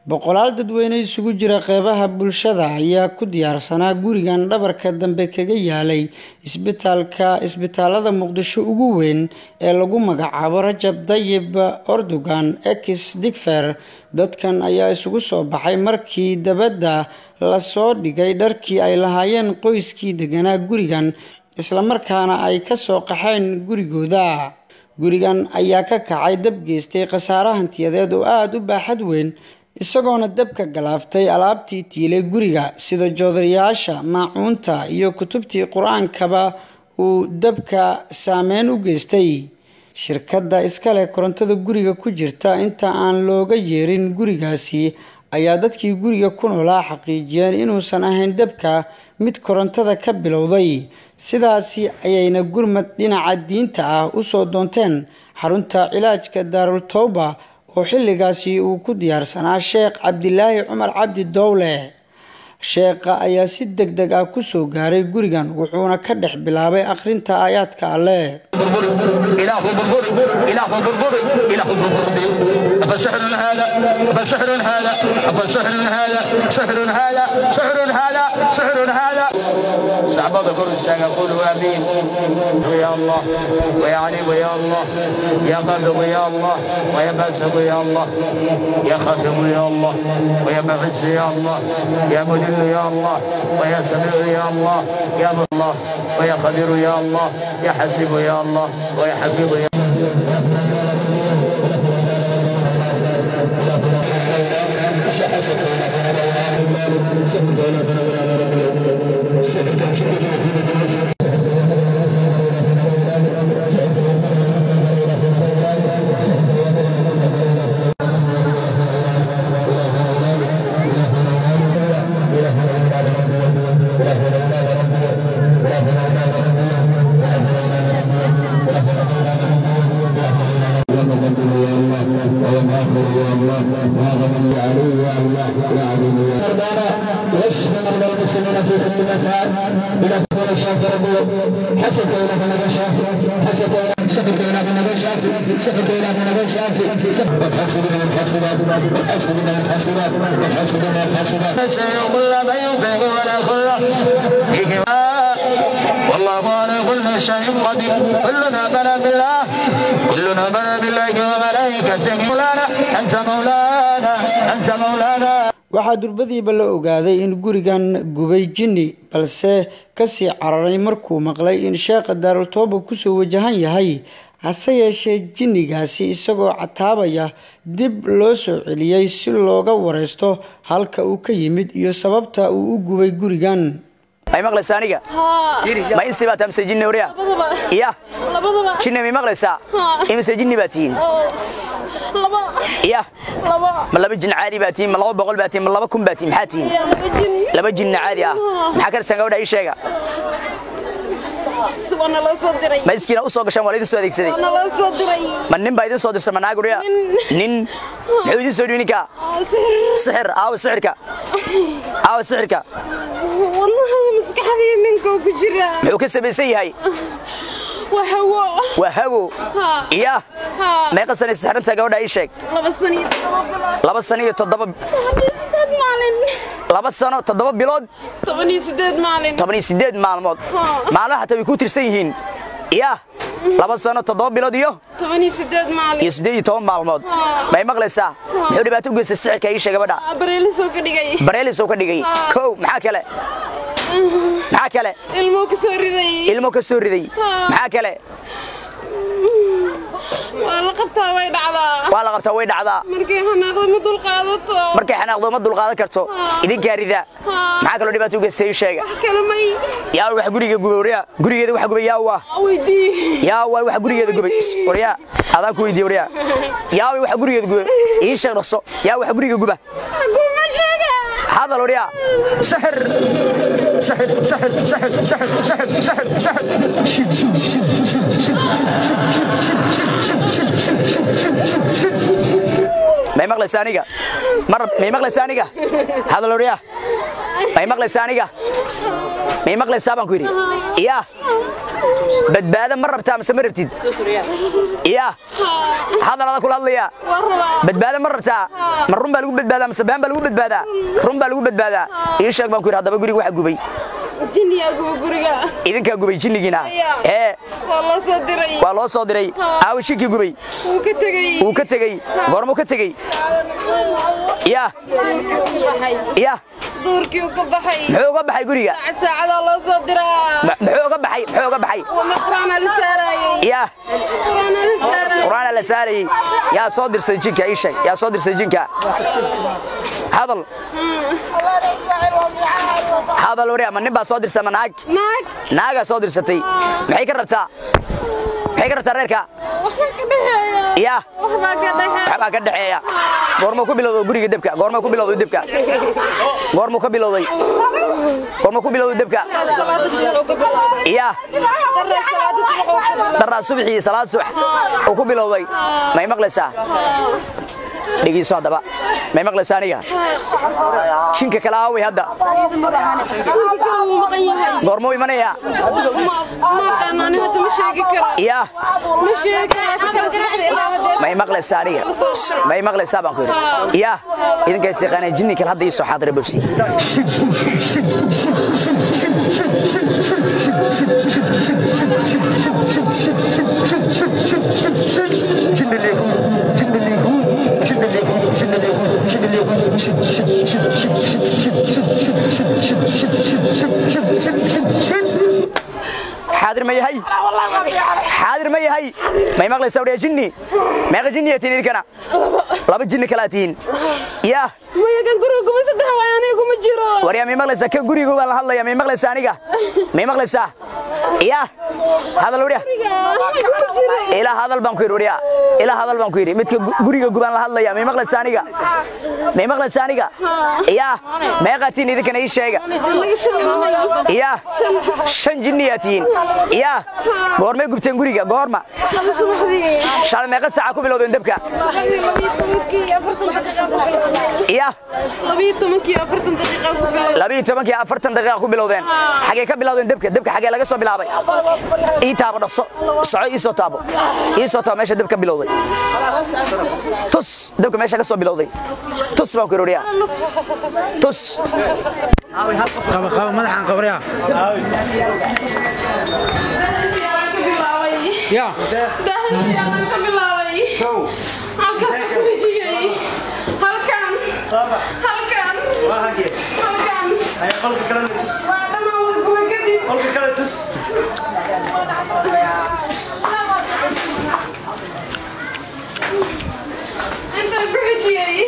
boqolaal dadweyne isugu jira qeybaha bulshada ayaa ku diyaarsanaa gurigan dhabarka dambe kaga yaalay isbitaalka isbitaalada muqdisho ugu weyn ee lagu magacaabo rajab dayib ordogan ex digfer dadkan ayaa isugu soo baxay markii dabadda lasoo dhigay dharkii ay lahaayeen qoyskii deganaa gurigan islamarkaana ay kasoo qaxeen gurigooda gurigan ayaa ka kacay dab geystay khasaare hantiyadeed oo aada u baaxad weyn isagoona dabka galaaftay alaabtii tiilay guriga sida joodarayaasha maacuunta iyo kutubtii qur-aankaba uu dabka saameyn u geystay shirkadda iskale korontada guriga ku jirta inta aan looga yeerin gurigaasi ayaa dadkii guriga ku noolaa xaqiijiyeen inuusan ahayn dabka mid korontada ka bilowday sidaasi ayayna gurmad dhinaca diinta ah usoo doonteen xarunta cilaajka daarul towba oo xilligaasi uu ku diyaarsanaa sheekh cabdilaahi cumar cabdi dowle sheekha ayaa si deg deg ah kusoo gaaray gurigan wuxuuna ka dhex bilaabay akhrinta aayaadka alleh صعبة كل سنة قولوا آمين ويا الله ويا علي ويا الله يا قابض يا الله ويا باسق يا الله يا خافض يا الله ويا معز يا الله يا مدل يا الله ويا سميع يا الله يا الله ويا خبير يا الله يا حسيب يا الله ويا حفيظ يا يشمل من المسلمين في كل مكان الى كل شاف ربه حسب الى من نشاف حسب سفك الى من نشاف سفك الى من نشاف سفك الحاسبين الحاسبات والحاسبين الحاسبات والحاسبين الحاسبات سيوم لا بينفق ولا خلة فيه والله على كل شيء قدير كلنا بلى بالله كلنا بلى بالله وملائكته مولانا انت مولانا انت مولانا waxaa durbadiiba la ogaaday in gurigan gubay jinni balse kasii cararay markuu maqlay in sheekha daarultooba kusoo wajahan yahay hase yeeshee jinnigaasi isagoo cataabaya dib loo soo celiyey si looga wareysto halka uu ka yimid iyo sababta uu u gubay gurigan may maqlaysaa aniga ma insi baa tahay mise jinni wariya iya jinni may maqlaysaa imise jinni baa tihiin iya ma laba jin caadi baa tihiin ma laba boqol baa tihiin ma laba kun baa tihiin maxaa tihiin laba jinni caadi ah maxaa ka dhisan gabadha ii sheega ma iskiina u soo gashaan waa la idin soo adeegsaday ma nin baa idin soo dirsan ma naag wariya nin muxuu idin soo dhibi ninka sixir aawa sixirka aawa sixirka والله مسكحدي منكم كجرا muxuu ka samaysan yahay وهو waa hawo ها iya ها meeqa sana sixiranta gabadha ii sheeg لبس سنة laba sano iyo toddoba سداد مالين laba sano toddoba bilood طبني سداد مالين toban iyo sideed maalmood maalmaha xataa way ku tirsan yihiin iya laba sano toddoba bilood iyo طبني سداد iyo مالين siddeed iyo toban maalmood may maqlaysaa muxuu dhibaato u geystay sixirka ii sheeg gabadha بريلي سو كدغاي bareelis uu ka dhigay kow maxaa kale maxaa kale ilmo ka soo riday ilmo ka soo riday maxaa kale waa la qabtaa way dhacdaa waa la qabtaa way dhacdaa markay xanaaqda ma dul qaadato markay xanaaqdo ma dulqaadan karto idinkaa rida maxaa kaloo dhibaato u geystay ii sheega wax kale may yaa wax guriga gubay waryaa gurigeeda wax gubay yaa waa weydii yaa waa wax gurigeeda gubay waryaa adaan ku weydiiye waryaa yaa waa wax gurigeeda gubay ii sheeg dhaqso yaa wax guriga guba kuma sheega hadal waryaa سحر سحر سحر سحر سحر سحر سحر سحر شد شد شد شد شد may maqlaysaa aniga mar may maqlaysaa aniga hadal waryaa may maqlaysaa aniga may maqlaysaa baan ku yidhi yaa badbaado ma rabtaa mise ma rabtid ya hadalada kula hadlaya badbaado ma rabtaa ma run baa lagu badbaadaa mise been baa lagu badbaadaa run baa lagu badbaadaa ii sheeg baan ku yidhi haddaba guriga waxa gubay jinniyaa guba guriga idinkaa gubay jinnigiina ee waa loo soo diray waa loo soo diray aawo shinkii gubay wuu ka tegey wuu ka tegey goormuu ka tegey ya duurkii uu ka baxay ya duurkii uu ka baxay muxuu uga baxay guriga saacad saacadaa loo soo diraa M- muxuu uga baxay muxuu uga baxay wama quraana la saaraayey ya quraana la saaraayey qur'aana la saarayey yaa soo dirsaday jinka ii sheeg yaa soo dirsaday jinka hadal hadal wari ama nin baa soo dirsa ama naag naag naagaa soo dirsatay maxay ka rabtaa maxay ka rabtaa reerka waxbaa ka dhexeeya ya waxbaa ka dhexeeya waxbaa ka dhexeeya goormuu ku bilowday guriga debka goormuu ku bilowday debka goormuu ka bilowday goormuu ku bilowday debka salaada subax uu ka bilaabay ya darre salaada subax uu ka bilaabay daraa subaxii salaad subax uu ku bilowday may maqlaysaa dhegeyso haddaba may maqlaysaa aniga jinka kale aaway hadda jinka wuu maqan yahay goormuu imanaya ma aqaan ani hadda ma sheegi karo ya ma sheegi karo laakiin shala subaxda ilaa hadeer may maqlaysaa aniga may maqlaysaa baan ku yidhi ya idinkaas yaqaanay jinni kale hadda ii soo xaadira bobsi xaadir ma yahay xaadir ma yahay may maqlaysaa wariya jinni meeqa jinniyaa tihiin idinkana laba jinni kalaa tihiin ya maya kan guriga kuma saddex waay aniga kuma jiro waryaa may maqlaysaa kan guriga baan la hadlaya may maqlaysaa aniga may maqlaysaa ya hadal wariya kuma jiro ilaa hadal baan ku yidhi wariya ilaa hadal baan ku yidhi midka gu- guriga gubaan la hadlaya may maqlaysaa aniga may maqlaysaa aniga ya meeqaa tihiin idinkana ii sheega anaga shan ya shan jinniyaa tihiin ya goormay gubteen guriga goorma shala subaxdii shalay meeqa saaca ku bilowdeen debka subaxdii labiyo tobankii afartan daqiiqa ku bilowday ya labiyo tobankii afartan daqiiqa ku bilowday labiyo tobankii afartan daqiiqa ku bilowdeen xagee ka bilowdeen debka debka xagee laga soo bilaabay ii taabo dhaqso soco ii soo taabo ii soo taabo meesha debka bilowday tus debka meesha ka soo bilowday tus baan ku yidhi wariyaa tus qaba qaba madaxan qabriya ya daahiyaan ka bilaabay halkaas ku hijiyey halkan halkan halkan waa dhammaan wada guba kadib intaan ku hijiyey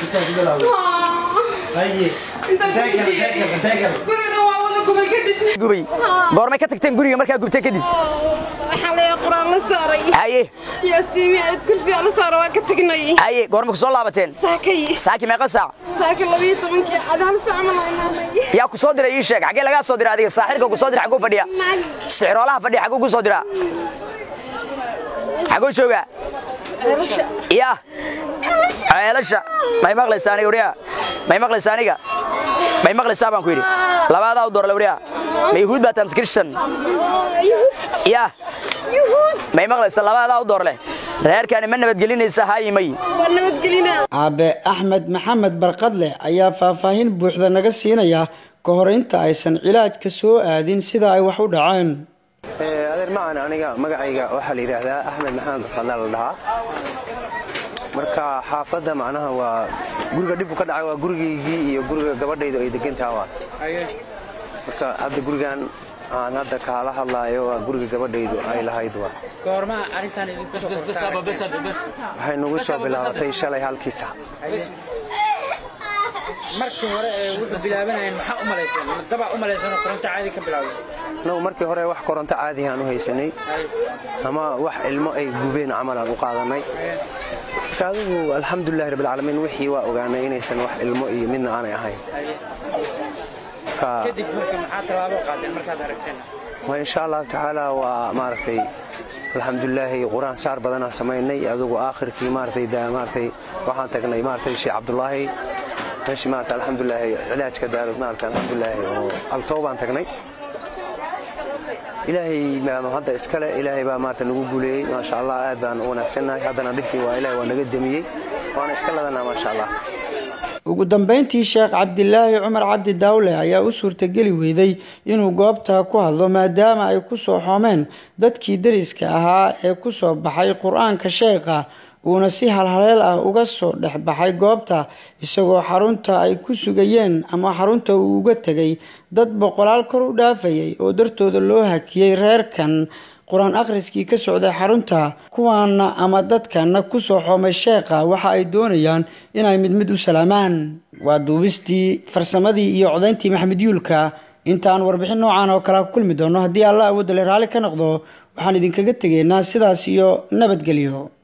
intaan ku hijiyey guriga waa wada guba kadib gubay goormay ka tagteen guriga markaa gubteen kadib waxaa leeyahay quraan la saaray haye yaasiimi aad kursiga la saaro waa ka tagnay haye goorma ku soo laabateen saakay saaki meeqa saac saaka labiyo tobankii cad hal saac ma laynaalay yaa ku soo diray ii sheeg xagee lagaa soo diray adiga saaxirka ku soo diray xaguu fadhiya naag sicroolaha fadhiya xaguu ku soo diraa xaguu joogaa ceelasha ya ceelasha may maqlaysaa aniga wariyaa may maqlaysaa aniga may maqlaysaa baan ku yidhi labaadaa u doorle wariyaa ma yahuud baa taams christian yuhuud ya yuhuud may maqlaysaa labaadaa u doorle reerkaani ma nabadgelinaysa haayimay waa nabadgelina aabe axmed maxamed barqadle ayaa faahfaahin buuxda naga siinaya ka hor inta aysan cilaajka soo aadin sida ay wax u dhaceen adeer macaan aniga magacayga waxaa la yidhaahdaa axmed maxamed barkadla la dhahaa marka xaafadda macnaha waa guriga dhibku ka dhacay waa gurigaygii iyo guriga gabadhayda ay degantaha waa marka hadda gurigan aan hadda kaala hadlaayo waa guriga gabadhaydu ay lahayd waa goorma arrintan idinku soo waxay nagu soo bilaabatay shalay halkii sac markii hore ee wuxuu bilaabanayeen maxaa u malayseen ma dabaa u malayseen oo koronto caadi ka bilowday annagu markii hore wax koronto caadi aan u haysanay ama wax ilmo ay gubeen camal aan u qaadanay marka adigu alxamdulilahi rabbilcaalamiin wixii waa ogaanay inaysan wax ilmo iyo midna aanay ahayn marka kadib marka maxaa tallaabo qaadeen markaad aragteen waa insha allahu tacaala waa maaragtay alxamdulilaahi qur-aan saar badanaa samaynay adigu aakhirkii maaragtay daa maaragtay waxaan tagnay maaragtay sheekh cabdulaahi meeshii maaragtay alxamdulilaahi cilaajka daarud maaragtay alxamdulilaahi oo altoo baan tagnay ilaahay baa hadda iskale ilaahay baa maarata nagu guuleeyey maasha allah aad baan u wanaagsannahay haddana dhibkii waa ilahay waa naga demiyey waana iska ladanaa maasha allah ugu dambeyntii sheekh cabdilaahi cumar cabdi daawle ayaa u suurtageli weyday inuu goobta ku hadlo maadaama ay ku soo xoomeen dadkii deriska ahaa ee ku soo baxay qur-aanka sheekha uuna si halhaleel ah uga soo dhex baxay goobta isagoo xarunta ay ku sugayeen ama xarunta uu uga tegay dad boqolaal kor u dhaafayay oo dartooda loo hakiyey reerkan qur-aan akhriskii ka socday xarunta kuwaana ama dadkana kusoo xoomay sheekha waxa ay doonayaan inay mid mid u salaamaan waa duubistii farsamadii iyo codayntii maxamed yuulka intaan warbixin noocan oo kale ku kulmi doono haddii allah awoodale raalli ka noqdo waxaan idinkaga tegaynaa sidaas iyo nabadgelyo